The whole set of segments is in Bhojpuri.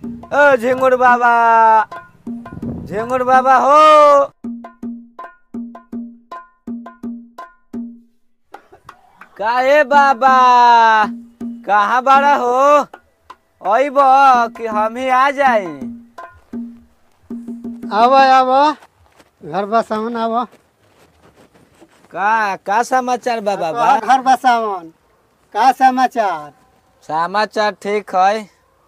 ओ झिंगुर बाबा झिंगुर बाबा हो काहे बाबा कहाँ बड़ा हो अइब कि हम ही आ जाई आवा आवा घर बसावन आवा का का समाचार बा बाबा घर बसावन का समाचार समाचार ठीक है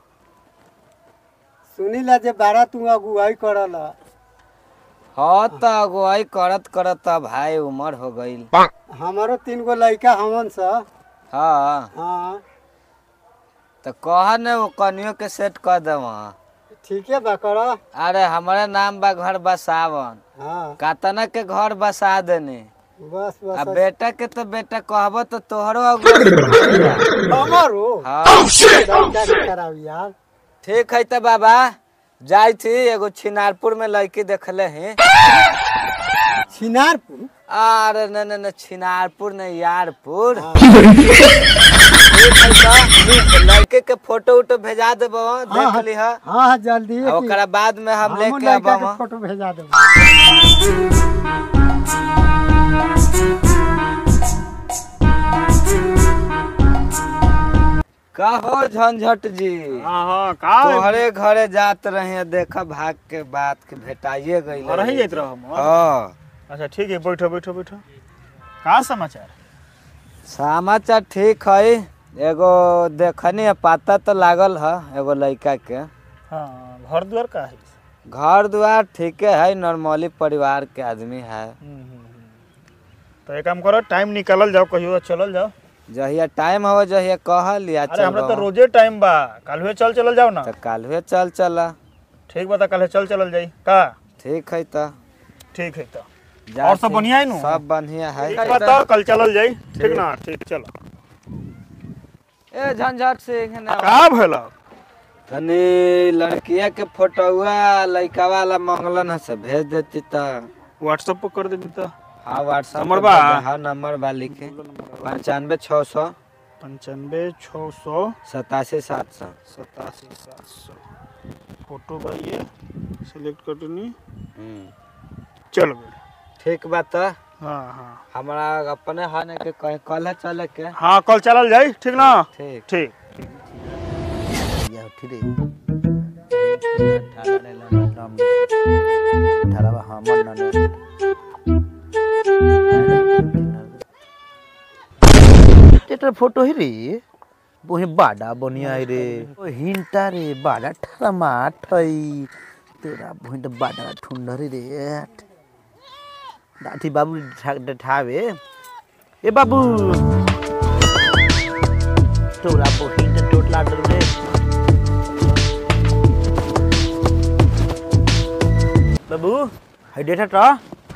सुनीला जे बारा तू अगुवाई करल हाँ तो अगुवाई करत करत अब भाई उम्र हो गईल हमारो तीन गो लड़का हमन स हाँ हाँ तो कह न वो कनियो के सेट कर देव ठीके बा कर अरे हमारे नाम बा घर बसावन हाँ कातना के घर बसा देनी बस आ बस बेटा के तो बेटा कहबो तो तोहरो अगुवाई हमारो हाँ लड़का के करावी यार ठीक है तो बाबा जाई थी एगो छिनारपुर में लड़की देखले हैं छिनारपुर अरे न न न छिनारपुर न यारपुर हाँ। ठीक है तो लड़के के फोटो उटो भेजा देबो देख लीह हाँ हाँ जल्दी आ ओकरा बाद में हम हमहू लेके लड़का आबो के फोटो भेजा देबो का हो झंझट जी हाँ हाँ का तोहरे घरे जात रहे देखा भाग के बात के भेटाइए गई रही जाइत रहो हम हाँ अच्छा ठीक है बैठो बैठो बैठो का समाचार समाचार ठीक है एगो देखनी है पता तो लागल है एगो लड़का के हाँ घर द्वार का है घर द्वार ठीके है नॉर्मली परिवार के आदमी है हम्म, हम्म, हम्म। तो एक काम करो टाइम निकालल जाओ कहियो चलल जाओ जहिया टाइम हो जहिया कहल या अरे हमरा तो चल रोजे टाइम बा कल हुए चल चलल जाओ ना तो कल हुए चल चला ठीक बता कल चल चलल जाई का ठीक है तो ठीक है तो जा और सब ठीक। बढ़िया है नु? सब बढ़िया है ठीक बता कल चलल जाई ठीक ना ठीक चलो ए झंझट सिंह ने का भेल तनी लड़किया के फोटोआ लड़का वाला मंगलन है से भेज देती तो व्हाट्सएप पर कर देबी तो हाँ व्हाट्सएप नंबर पे बा? भेज दे, हाँ नंबर बा लिखे पंचानवे छः सौ पंचानवे छः सौ सतासी सात सौ सतासी सात सौ फोटो बा ये सिलेक्ट कर देनी चल गए ठीक बात तो हाँ हाँ हमारा अपने हने के कहीं कल चले के हाँ कल चलल जाई ठीक ना ठीक ठीक এটার ফটো হি রে বহি বাডা বনিয়া রে ও হিনটা রে বাডা ঠারা মাঠ হই তেরা বহিটা বাডা ঠুন্ডারি রে দাঠি বাবু ঠাবে এ বাবু তোরা বহিটা টোটলা রে বাবু হাই ডেটাটা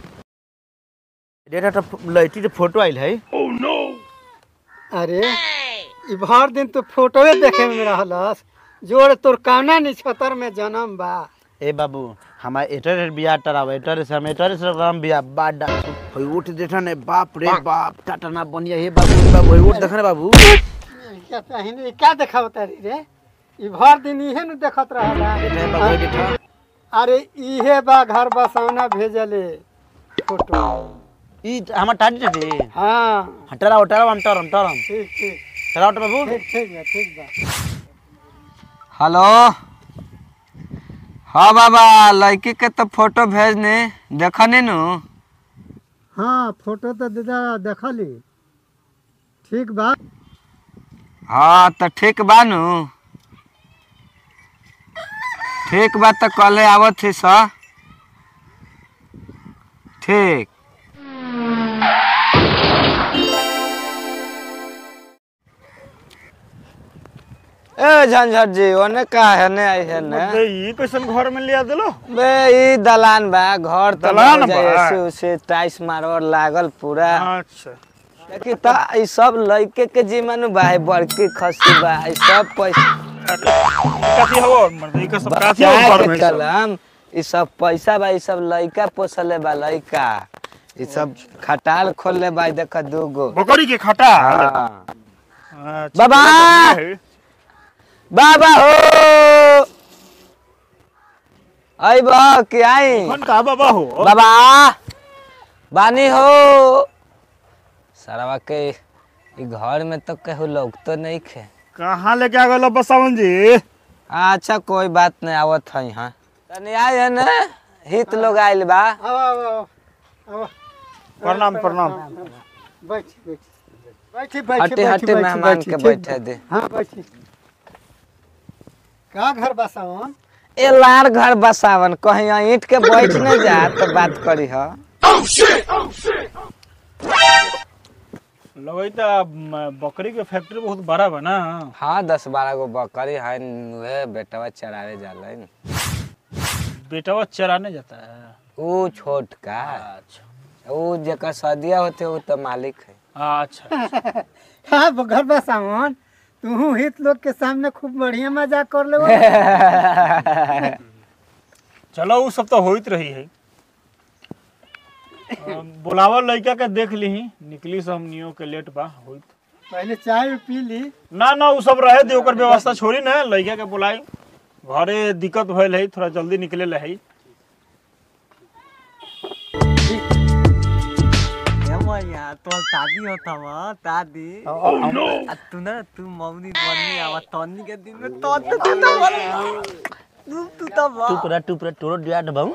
ডেটাটা লাইটি फोटो आइल है अरे ई भर दिन तो फोटोए देखे में रहलस जोड़ तोर काना निछतर में जन्म बा ए बाबू हमार एटर बिया टराव एटर से हम एटर से राम बिया बाडा होय उठ देखा ने बाप रे बाप टाटा बनिया हे बाबू हे बाबू होय उठ देखा ने बाबू क्या पहिने ई क्या देखावता री रे ई भर दिन इहे नु देखत रहला एटा हे बाबू एटा अरे इहे बा घर बसौना भेजले फोटो ई हमार टाटी रे हाँ हटरा हटरा हम टरम टरम ठीक ठीक टरा हट बाबू ठीक ठीक बा ठीक बा हेलो हाँ बाबा लड़की के तो फोटो भेजने देखनी नु हाँ फोटो तो दादा देखली ठीक बा हाँ तो ठीक बा नु ठीक बा तो कल आवत थी सा ठीक ए झंझट जी ओने का है ने आई है ने बे, ई कैसन घर में लिया दिलो बे ई दलान बा घर तो दलान बहुत बा? ऐसे उसे टाइस मारवर लागल पूरा अच्छा देखी त ई सब लइके के जीवन बा है बड़की खसी बा ई सब पैसा काथी हवो मर्द ई का सब काथी क्या हवो घर के में ई सब? कलम ई सब पैसा बा ई सब लइका पोसले बा लइका ई सब खटाल खोलले बा ई देख दूगो बकरी के खटा हाँ। अच्छा, बाबा! बढ़िया है। बाबा हो आई बा के आई कौन का बाबा हो बाबा बानी हो सरवा के ई घर में तो कहू लोग तो नहीं खे कहाँ लेके आ गए बसावन जी अच्छा कोई बात नहीं आवत है यहाँ तनी आए है ना हित लोग आइल बा आओ आओ आओ आओ प्रणाम प्रणाम बैठ बैठ बैठी बैठी हटे हटे मेहमान के बैठे दे हाँ बैठी का घर बसावन ए लार घर बसावन कहीं ईंट के बैठ नहीं जा तो बात करी ह लगता बकरी के फैक्ट्री बहुत बड़ा बा ना हाँ दस बारह गो बकरी है उहे बेटवा चरावे जाला बेटावा चराने जाता है ऊ छोट का अच्छा ऊ जेकर सदिया होते ऊ तो मालिक है अच्छा हाँ वो घर बसावन तू हित लोग के सामने खूब बढ़िया मजाक कर ले चलो वो सब तो होइत रही है अ, बुलावा लड़का के देख ली निकली से हमनियों के लेट बा होइत पहले चाय पी ली ना ना वो सब रहे दे ओकर व्यवस्था छोड़ी ना लड़का के बुलाई घरे दिक्कत भइल है थोड़ा जल्दी निकले ला है यहाँ तो शादी होता वा दादी आ तू ना तू मम्मी बनी आवा तन्नी के दिन में तो तो तू तो बन तू तू तो बा टुकड़ा टुकड़ा टोरो दिया दबाऊ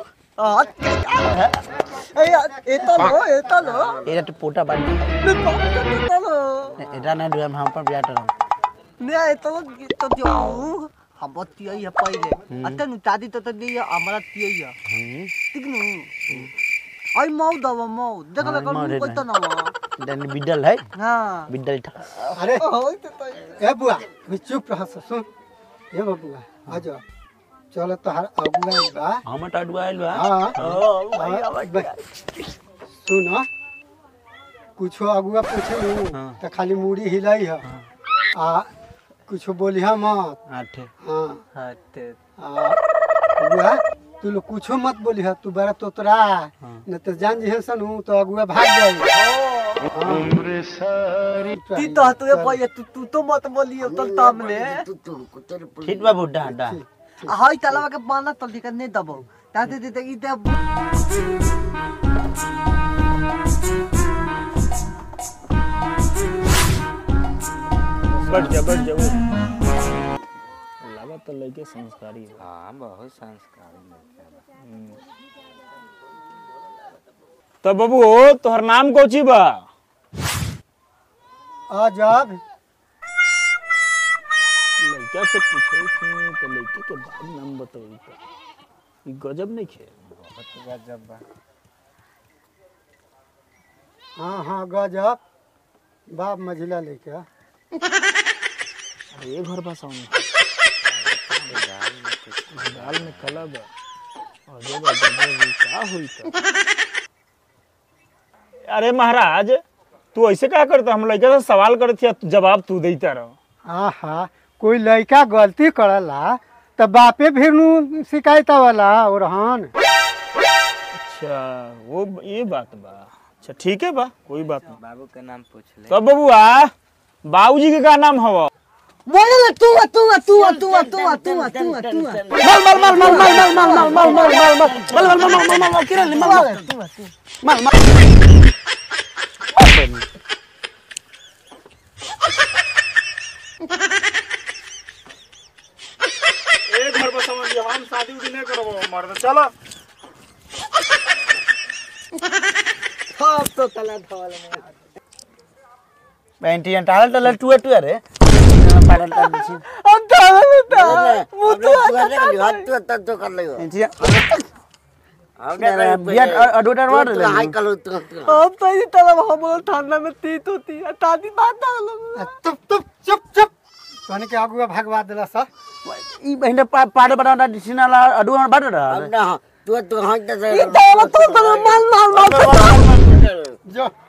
ए ए तो लो ए तो लो এটা তো পোটা বাড়ি ने तो तो लो এটা না দুয়াম হাম पर बिया तो ने ए तो तो जो हम बतिया है पहले अतन दादी तो तो दिया हमारा तिया है ठीक नु आई मौ दवा मौ देख ले हाँ, कर मौ कोई तो ना वा dan bidal hai हां bidal ta अरे ओए तो तो ए बुआ तू चुप रह सुन ए बबुआ आ जा चलो तोहार अगुआ बा हम ता दुआइल बा हाँ ओ हाँ, ब- सुन कुछो अगुआ पूछे हाँ। तो खाली मुड़ी हिलाई है आ कुछो बोलिहा मत आठे हाँ हटे आ अगुआ तू लोग कुछो मत बोलिहा तू बड़ा तोतरा न तो जान जी सन तो अगुआ भाग जाई ती तो तू ये पहिले तू तू तो मत बोलियो तो सामने ठीक बा बुड्ढा डा हाय तलावा के बाना तो लिखा नहीं दबो ताते दे ई दे बैठ जा बैठ जा बैठ। लगा तो लड़के संस्कारी है हाँ बहुत संस्कारी लड़का बा। तो बाबू तोहर नाम कोची बा आ जब लड़का से पूछे थी तो लड़के के बाद नाम बताई तो ई गजब नहीं खे बहुत गजब बा हाँ हाँ गजब बाप मझिला लेके आ। अरे ये घर बसाओ दाल में कला बा और ये बा गजब, ई का हुई तो अरे महाराज तू ऐसे क्या करता हम लड़का से सवाल करती जवाब तू देता रहो आहा कोई लड़का गलती करला तो बापे फिर नु शिकायत वाला और हन अच्छा वो ये बात बा अच्छा ठीक है बा कोई बात नहीं बाबू के नाम पूछ ले तो बबुआ बाबूजी के का नाम हवा बोले ना तू आ, तू आ, तू आ, तू आ, तू आ, तू आ, तू आ, तू आ। एक घर बस समझ हम शादी उदी नहीं करबो मर्द चलो सब तो तला धवल में पैंटी टाल टाल टुए टुए रे पाडल टाल दिसी हम धवल में था मुतु पैंटी बिया अडोटर मार ले हम तो इसी तरह हम बोल ठंडा में तीत होती है तादी बात डालो आ, चुप चुप चुप चुप कहने के आगुआ भगवा दिला सर ई बहिंदा पाड बना दिसिनाला अडो बाड रा ये तो तो तो माल माल माल जो